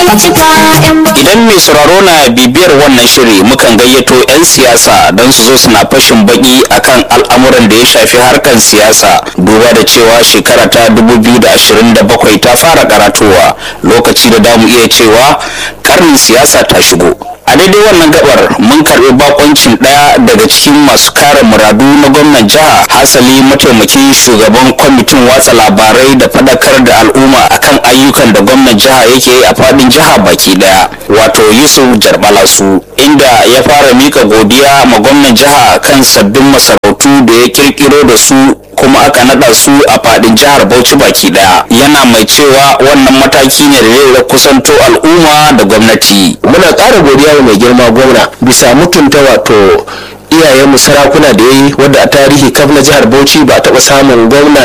idan mai sauraro na bibiyar wannan shiri mukan gayyato 'yan siyasa don su zo suna fashin baki akan al'amuran da ya shafi harkar siyasa duba da cewa shekara ta 2027 ta fara karatowa lokaci da damu iya cewa karnin siyasa ta shigo a daidai wannan gabar mun karbi bakoncin daya daga cikin masu kare muradu na gwamnan jiha hasali mataimakin shugaban kwamitin watsa labarai da fadakar da al'umma akan ayyukan da gwamnan jiha yake yi a fadin jiha baki daya wato yusuf jarbalasu inda ya fara mika godiya ma gwamnan jiha kan sabbin masarautu da ya kirkiro da su kuma aka nada su a fadin jihar bauchi baki daya yana mai cewa wannan mataki ne da zai kusanto al'umma da gwamnati muna ƙara godiya wa mai girma gwamna bisa mutunta wato iyayenmu sarakuna da ya yi wadda a tarihi kaf na jihar bauchi ba taɓa samun gwamna